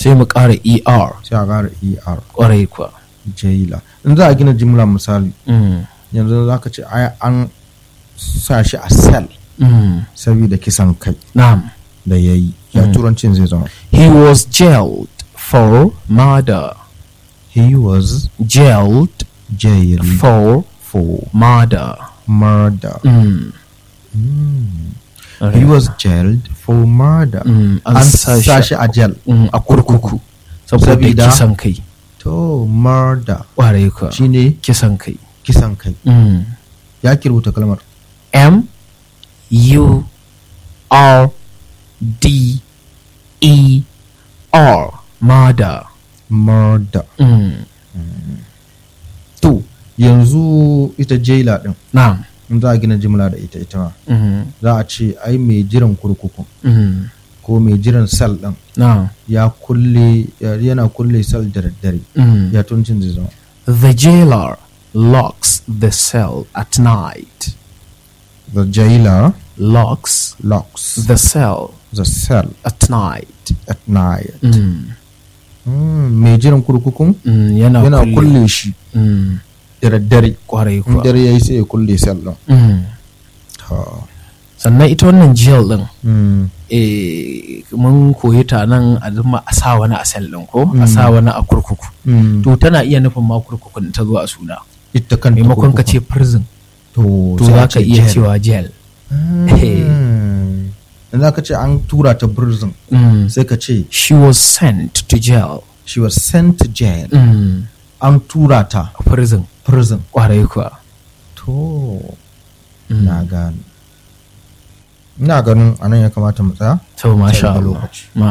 sai mu ƙara er sai a ƙara er ƙwarai kuwa jaila in za a gina jimla misali Mm, yanzu za ka ce ai an sa shi a cell mm, saboda kisan kai na'am da ya yi ya turancin zai zama he was jailed for murder he was jailed jailed for for murder murder Mm, he was jailed for murder Mm, an an sa shi- sa shi a jail mm, a kurkuku saboda Sabida- kisan kai to murder ƙwarai kuwa shine kisan kai kisan kai Mm. ya ki rubuta kalmar M U R D E R murder. murder Mm. to yanzu ita jaila din Na'am. in za a gina jimla da ita ita ma Mm. za a ce ai mai jiran kurkuku Mm. ko mai jiran sal din Na'am. ya kulle ya- yana kulle sal da daddare Mm. ya tuncin zai zama The jailer locks the cell at night. the jailer Locks locks the cell the cell at night. at night Mm. Mm, mai jiran kurkukun Mm. Yana, yana kulle. kulle shi Mm. da daddare Kwarai in kuwa. dare yayi sai ya kulle sal din Mm. Ta. Sannan ita wannan jail din Mm, eh, mun koyi ta nan a zama a sa wani a sel ɗin ko a sa wani a kurkuku mm. to tana iya nufin ma kurkukun ta zo a suna ita kanta maimakon ka kurkukun. ce prison to to sai a za ka ce iya jail. cewa jail Mm. in za ka ce an tura ta prison Mm. sai ka ce she was sent to jail she was sent to jail mm. an tura ta prison prison kwarai kuwa to Mm. na gani ina ganin anan ya kamata mu tsaya to masha Sai da Allah lokaci. Ma